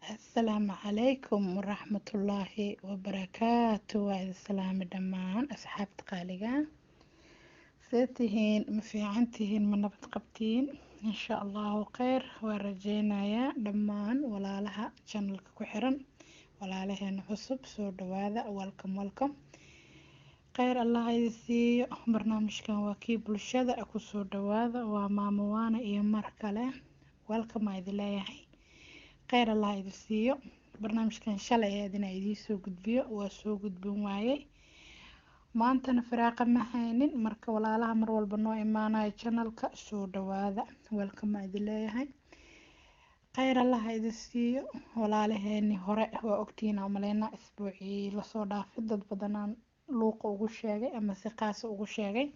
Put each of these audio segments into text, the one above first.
asalaamu calaykum waraxmatullaahi wabarakaatu waa idin salaami dhammaan asxaabta qaaliga see tihiin ma fiican tihiin ma nabad qabtiin insha allahu kheyr waa rajeynayaa dhammaan walaalaha janalka ku xiran walaalaheena cusub soo dhawaada welcome welcome kheyr allah idin siiyo barnaamijkan waa kii bulshada kusoo dhawaada waa maamo waana iyo mar kale welcome aa idin leeyahay kheyr allah idin siiyo barnaamijkan shalay eed inaa idiin soo gudbiyo waa soo gudbin waayey maantana firaaqa ma haynin marka walaalaha mar walba noo imaanayo janalka soo dhawaada welcome aa idin leeyahay kheyr allah idin siiyo walaalaheeni hore waa ogtihiin aan maleynaa isbuucii lasoo dhaafay dad badanaan luuqa ugu sheegay ama si qaasa ugu sheegay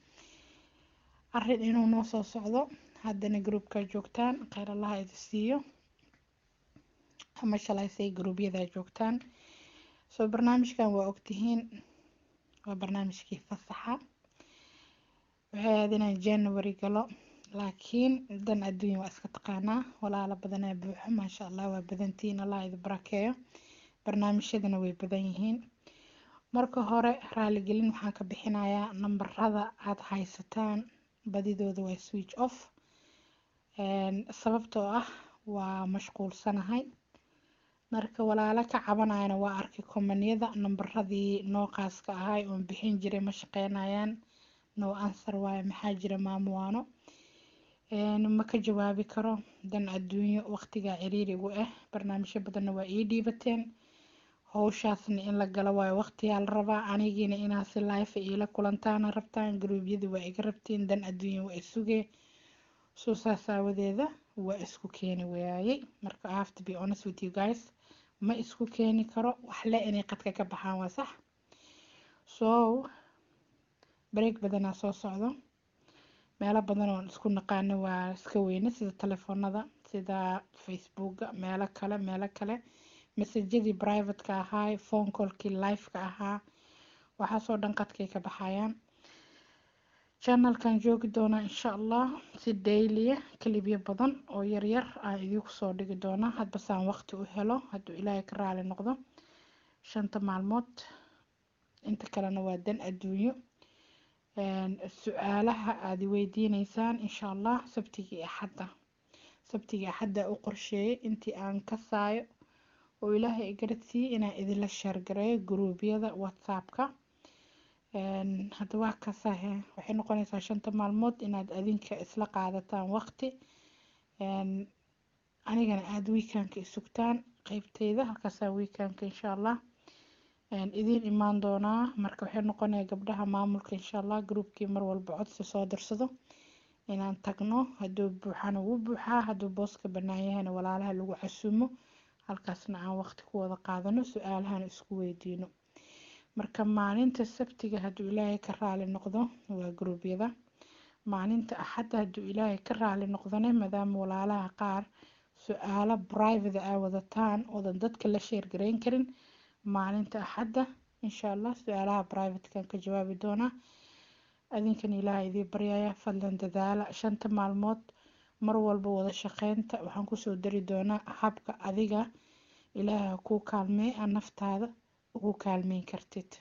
arin inuu noo soo socdo haddana groupka joogtaan kheyr allah idin siiyo ama shalaysay gruubyadaa joogtaan soo barnaamijkan waa ogtihiin waa barnaamijkii fasaxa waxay ahayd inaan january galo laakiin dan adduunya waa iska taqaanaa walaalo badanaa buuxo maasha allah waa badantihiin allah idin barakeeyo barnaamijyadana way badan yihiin marka hore raaligelin waxaan ka bixinayaa nambarada aada haysataan badidooda waa switch off sababtoo ah waa mashquulsanahay marka walaalo ka cabanayana waa arkay komaniyada nambaradii nooqaaska ahay oon bixin jiray ma shaqeynayaan no answer waayo maxaa jira maamuwaano ma ka jawaabi karo dan adduunyo waqtigaa ciriirigu ah barnaamijyo badanna waa ii dhiibateen howshaasna in la galo waayo waqtiyaa la rabaa anigiina inaa si life iila kulantaana rabtaan gruubyada waa iga rabtiin dan adduunya waa isugee soo saas aawadeeda waa isku keeni waayey marka i have to be honest with you guys ma isku keeni karo waxle inay qadka ka baxaan waa sax so bareeg badanaa soo socdo meelo badan oon isku naqaano waa iska weyne sida telefoonada sida facebooka meelo kale meelo kale masajadii privateka ahaa phone callkii liveka ahaa waxaasoo dhan qadkay ka baxayaan channelkan joogi doonaa insha allah si dailya kalibyo badan oo yaryar aan idiinku soo dhigi doonaa hadbasaan waqti u helo hadduu ilaahay ka raali noqdo shanta maalmood inta kalena waa dan adduunyo su-aalaha aada weydiineysaan insha allah sabtigii axadda sabtigii axadda u qorsheeyay intii aan ka saayo oo ilaahay igaradsiiyey inaan idinla sheergareeyo gruubyada whatsappka hadda waa kasahe waxay noqonaysaa shanta maalmood inaad adinka isla qaadataan waqti anigana aada weekanka isugtaan qeybteyda halkaasaa weekanka insha allah idiin imaan doonaa marka waxay noqonaya gabdhaha maamulka insha allah groupkii mar walba codsi soo dirsado inaan tagno hadduu buuxana wuu buuxaa hadduu booska bannaan yahayna walaalaha lagu casuumo halkaasna aan waqti ku wada qaadano su-aalahan isku weydiino marka maalinta sabtiga hadduu ilaahay ka raali noqdo waa gruubyada maalinta axadda hadduu ilaahay ka raali noqdone maadaama walaalaha qaar su-aalo private aa wadataan oodan dadka la sheergareyn karin maalinta axadda insha allah su-aalaha privatekan ka jawaabi doonaa adinkan ilaaha idii baryaya fadlan dadaala shanta maalmood mar walba wada shaqeynta waxaan kusoo dari doonaa habka adiga ilaaha kuu kaalmey a naftaada ugu kaalmeyn kartid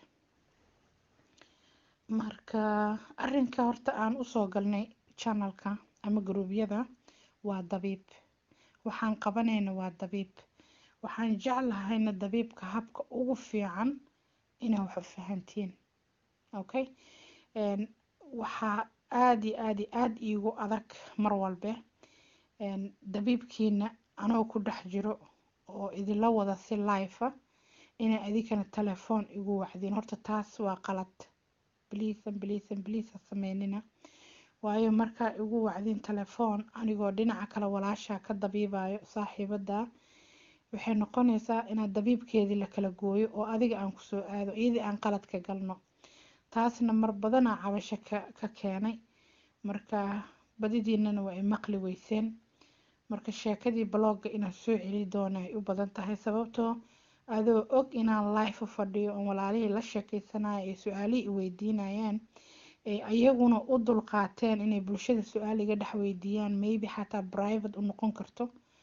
marka arinka horta aan usoo galnay channelka ama gruubyada waa dabiib waxaan qabanayna waa dabiib waxaan jeclahayna dabiibka habka ugu fiican inaa wax u fahantiin okay waxaa aada iyo aada iyo aada iigu adag mar walbe dabiibkiina anoo ku dhex jiro oo idinla wada si life a inay adinkana telefoon igu wacdiin horta taas waa qalad bliisan bliisan bliisa sameynina waayo markaa igu wacdiin telefoon anigoo dhinaca kale walaashaa ka dabiibayo saaxiibada waxay noqonaysaa inaad dabiibkeedii la kala gooyo oo adiga aan kusoo aado iyadii aan qalad ka galno taasna mar badanaa cabasho ka keenay marka badidiinana waa ay maqli weyseen marka sheekadii blogga inaan soo celi doona ay u badan tahay sababtoo adoo og inaan life u fadhiyo oon walaalihii la sheekeysanayo ay su-aalihii i weydiinayaan ee ayaguna u dulqaateen inay bulshada su-aal iga dhex weydiiyaan maybe xataa private u noqon karto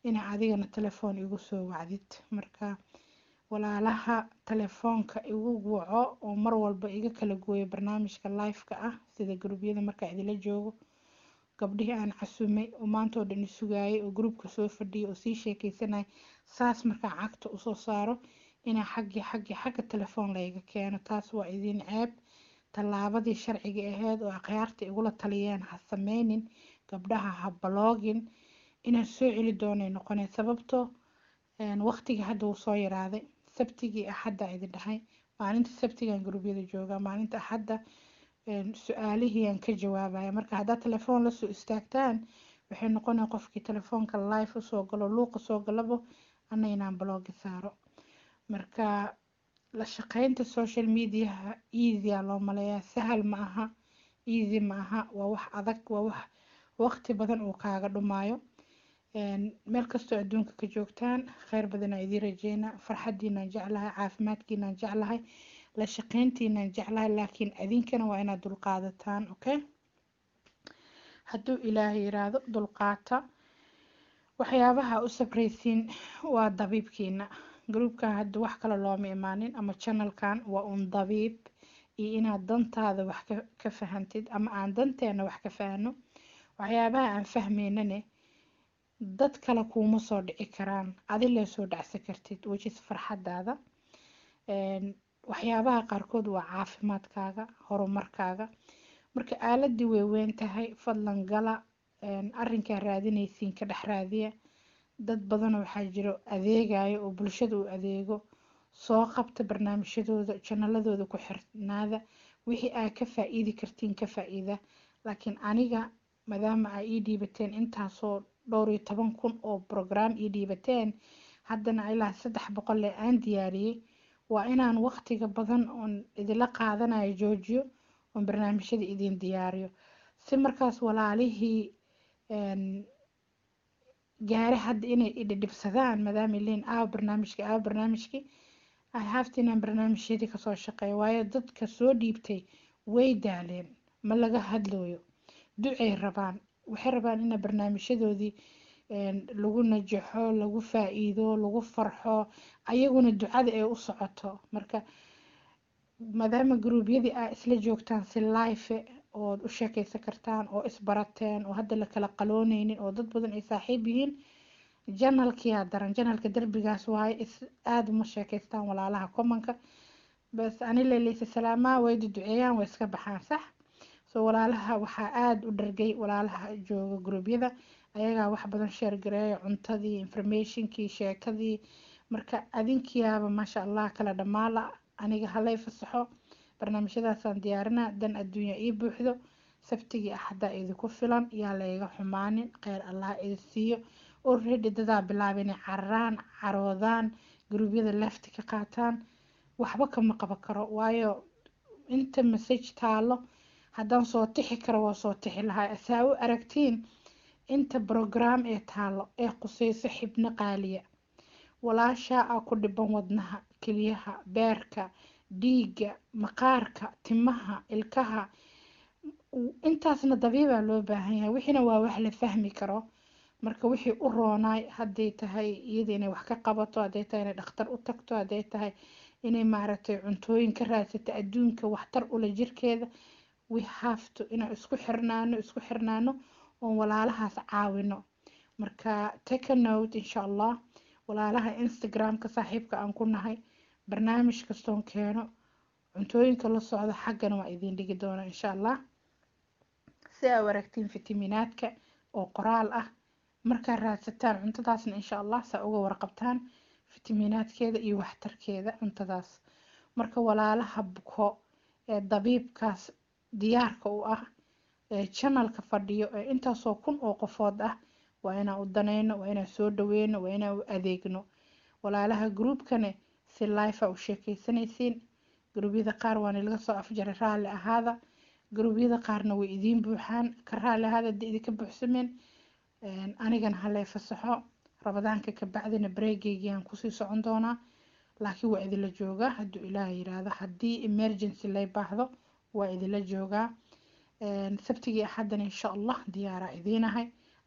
inaa adigana telefoon igu soo wacdid marka walaalaha telefoonka igu waco oo mar walba iga kala gooyo barnaamijka live-ka ah sida gruubyada markaa idila joogo gabdhihii aan casumay oo maanta oo dhan isugayay oo gruubka soo fadhiyay oo sii sheekeysanay saas markaa cagta usoo saaro inaa xaggii xaggii xagga telefoon layga keeno taas waa idin ceeb tallaabadii sharciga ahayd oo akhyaarta igula taliyeen ha sameynin gabdhaha ha baloogin inaan soo celi doonay noqonay sababtoo waqtigii hadda wuu soo yaraaday sabtigii axadda idin dhahay maalinta sabtigaan gruubyada joogaa maalinta axadda su-aalihii aan ka jawaabaya marka haddaad telefoon lasoo istaagtaan waxay noqonaya qofkii telefoonka live usoo galo luuqa soo galabo ana inaan baloogi saaro marka la shaqeynta social mediaha easya loo maleeyaa sahal ma aha easy ma aha waa wax adag waa wax waqti badan uu kaaga dhumaayo meel kastoo adduunka ka joogtaan kheyr badanaa idiin rajeynaa farxadiinaan jeclahay caafimaadkiinaan jeclahay la shaqeyntiinaan jeclahay laakiin adinkana waa inaad dulqaadataan okay hadduu ilaahay yiraahdo dulqaata waxyaabaha u sabraysiin waa dabiibkiina gruubkan hadda wax kale looma imaanin ama channelkan waa un dabiib iyo inaad dantaada wax ka fahantid ama aan danteena wax ka fahno waxyaabaha aan fahmeynane dad kale kuuma soo dhici karaan adile soo dhacsan kartid wejis farxadaada waxyaabaha qaarkood waa caafimaadkaaga horumarkaaga marka aaladii way weyn tahay fadlan gala arrinkaa raadinaysiin ka dhex raadiya dad badan waxaa jiro adeegayo oo bulshada u adeego soo qabta barnaamijyadooda janaladooda ku xirnaada wixii aa ka faa-iidi kartiin ka faa-iida laakiin aniga maadaama aa ii dhiibateen intaasoo dhowr iyo toban kun oo brograam ii dhiibateen haddana ilaa saddex boqol ee aan diyaariyey waa inaan waqtiga badan oon idila qaadanayo joojiyo oon barnaamijyada idin diyaariyo si markaas walaalihii gaare hadda inay idhidhibsadaan maadaama lein aaw barnaamijka aaw barnaamijkii i have to inaan barnaamijyadii kasoo shaqeeyo waayo dadka soo dhiibtay way daaleen ma laga hadlooyo ducay rabaan waxay rabaan ina barnaamijyadoodii lagu najaxo lagu faa-iido lagu farxo ayaguna ducada ay u socoto marka maadaama gruubyadii aa isla joogtaan si life ood u sheekeysan kartaan oo isbarateen oo hadda la kala qalooneynin oo dad badan ay saaxiib yihiin janalkiyaa daran janalka derbigaas waaye is aada uma sheekeystaan walaalaha commonka bas ani leleysa salaamaa wayda duceeyaan way iska baxaan sax so walaalaha waxaa aada u dhargay walaalaha jooga gruubyada ayagaa wax badan sheer gareeya cuntadii informationkii sheekadii marka adinkiyaaba maasha allah kala dhamaala aniga halay fasaxo barnaamijyadaasaan diyaarinaa dan adduunya ii buuxdo sabtigii axaddaa idinku filan yaa layga xumaanin kheyr allah idi siiyo already dadaa bilaaba inay cararaan caroodaan gruubyada lefti ka qaataan waxba kama qaban karo waayo inta message taalo haddaan soo tixi karo waa soo tixi lahaa saa u aragtiin inta brograam ee taalo ee quseyso xibno qaaliya walaashaa aa ku dhiban wadnaha keliyaha beerka dhiigga maqaarka timaha ilkaha intaasna dabiibaa loo baahan yahay wixiina waa wax la fahmi karo marka wixii u roonaay hadday tahay iyada inay wax ka qabato hadday tahay inay dhakhtar u tagto hadday tahay inay maaragtay cuntooyin ka raadsato adduunka waxtar ula jirkeeda we have to inaan isku xirnaano isku xirnaano oon walaalahaas caawino marka take a note insha allah walaalaha instagramka saaxiibka aan ku nahay barnaamij kastoon keeno cuntooyinka la socda xaggana waa idiin dhigi doona insha allah si aa aragtiin fitaminaadka oo qoraal ah markaa raadsataan cuntadaasna insha allah saa uga warqabtaan fitaminaadkeeda iyo waxtarkeeda cuntadaas marka walaalaha buko ee dabiibkaas diyaarka u ah ee janalka fadhiyo ee intaasoo kun oo qofood ah waa inaan u danayno waa inaan soo dhaweyno waa inaan u adeegno walaalaha gruubkane si life a u sheekeysanaysiin gruubyada qaar waana laga soo afjaray raalli ahaada gruubyada qaarna way idiin buuxaan ka raalli ahaada hadii idinka buuxsameen anigana halee fasaxo rabadaanka ka bacdina bareegeygiaan kusii socon doonaa laakiin waa idinla joogaa hadduu ilaaha yiraahdo haddii emergency lay baahdo waa idinla joogaa sabtigii axaddana insha allah diyaaraa idiinahay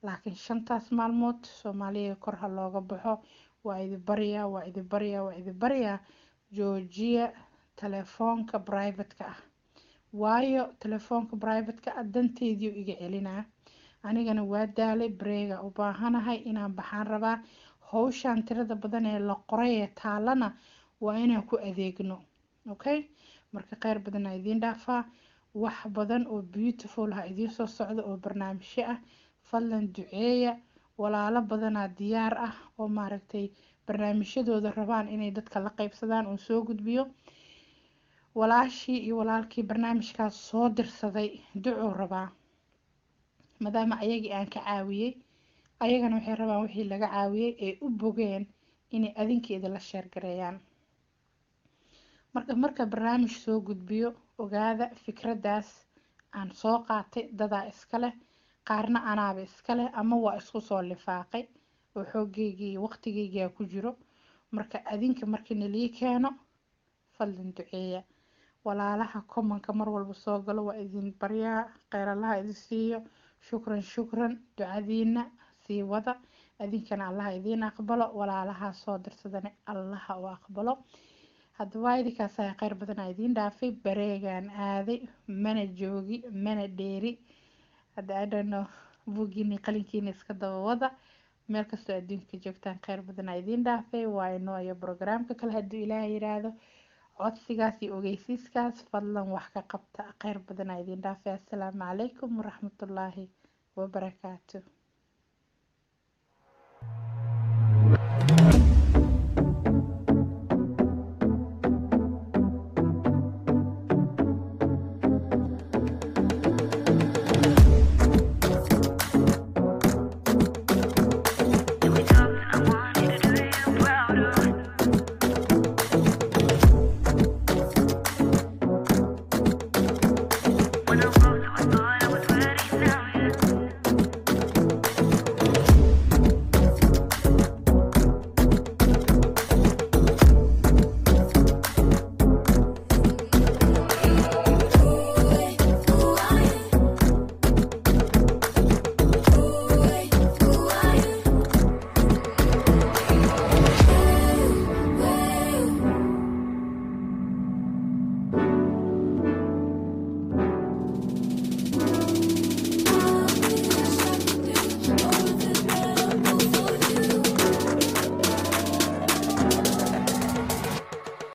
laakiin shantaas maalmood soomaaliya kor ha looga baxo waa idi baryaa waa idi baryaa waa idi baryaa joojiya telefoonka brivatka ah waayo telefoonka brivatka ah danteediiu iga celinaa anigana waa daalay bareega u baahanahay inaan baxaan rabaa howshaan tirada badan ee la qoray ee taalana waa inaan ku adeegno okay marka kheyr badan aa idiin dhaafaa wax badan oo beautiful ha idiin soo socdo oo barnaamijyo ah fadlan duceeya walaalo badanaa diyaar ah oo maaragtay barnaamijyadooda rabaan inay dadka la qeybsadaan oo soo gudbiyo walaashii iyo walaalkii barnaamijkaas soo dirsaday ducuu rabaa maadaama ayagii aan ka caawiyey ayagana waxay rabaan wixii laga caawiyey ay u bogeen inay adinkii idinla sheergareeyaan marka marka barnaamij soo gudbiyo ogaada fikraddaas aan soo qaatay dadaa iska leh qaarna anaaba iska leh ama waa isku soo lifaaqay oo xoogeygii iyo waqtigeygia ku jiro marka adinka markii nalii keeno fadlan duceeya walaalaha commonka mar walba soo galo waa idin baryaa kheyrallaha idin siiyo shukran shukran ducadiina sii wada adinkana allaha idiin aqbalo walaalaha soo dirsadana allaha u aqbalo haddaba idinkaas ayaa kheyr badan aa idiin dhaafay bareegaan aaday mana joogi mana dheeri hadda adhano buuggiini qalinkiina iska daba wada meel kastoo adduunka joogtaan kheyr badan aa idiin dhaafay waa inoo iyo brograamka kale hadduu ilaaha yiraahdo codsigaas iyo ogeysiiskaas fadlan wax ka qabta kheyr badan aa idiin dhaafay assalaamu calaykum waraxmatullaahi wabarakaatu